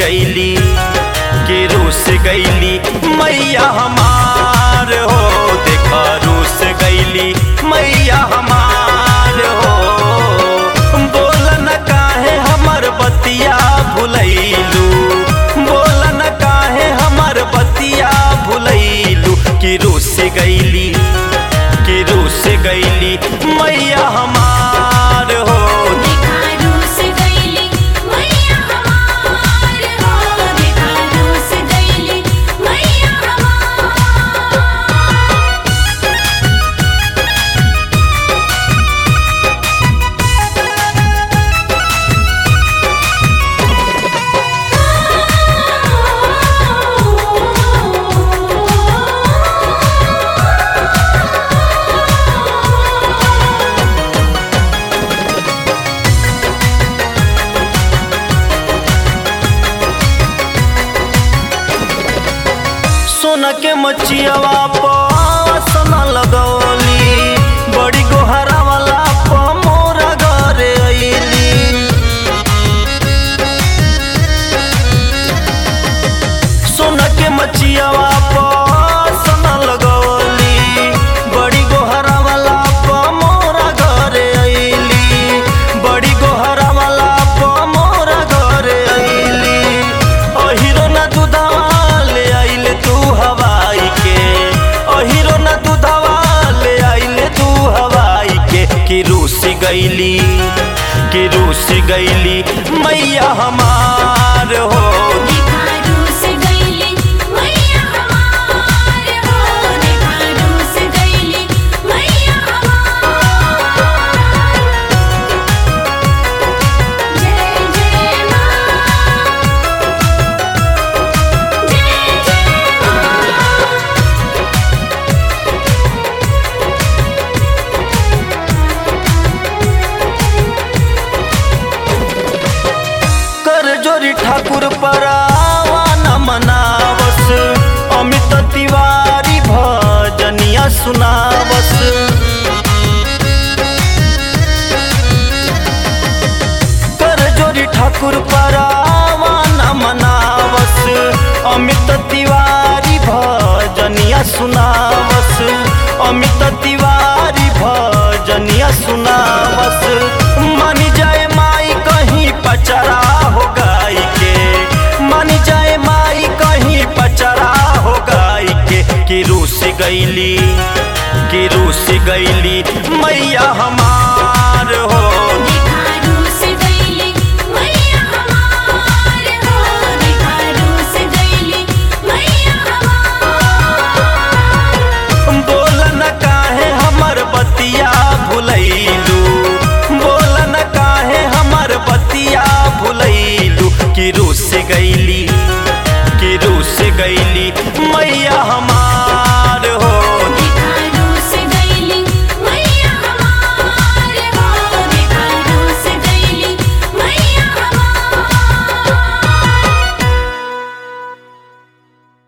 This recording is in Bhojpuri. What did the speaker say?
गईली कि रूस गईली मैया हमार हो देखा रूस गईली मैया हमार हो बोल न काहे हमर बतिया भुलैलू बोल न काहे हमर बतिया भुलैलू कि रूस गईली कि रूस गईली मैया हमार हो देखा रूस गईली मैया हमार हो देखा रूस गईली मैया हमार सोना के मचियावा पसन लगौली बड़ी गोहरा वाला प मोरा घरे अइली सोना के मचियावा पसन लगौली बड़ी गोहरा वाला प मोरा घरे अइली बड़ी गोहरा वाला प मोरा घरे अइली अहिरो ना दूधवा ले आइले तू हवाई के अहिरो ना दूधवा ले आइले तू हवाई के कि रूस गईली कि रूस गईली मैया हमार हो देखा रूस गईली मैया हमार हो देखा रूस गईली मैया हमार जय जय मां जय जय मां कर जोरी ठाकुर परावा न मनावस अमित तिवारी भजनिया सुनावस कर जोरी ठाकुर परावा न मनावस अमित तिवारी भजनिया सुनावस अमित तिवारी भजनिया सुनावस मन जाए माई कहीं पचरा हो गाई के मन जाए माई कहीं पचरा हो गाई के कि रूस गईली कि रूस गईली मैया हमार हो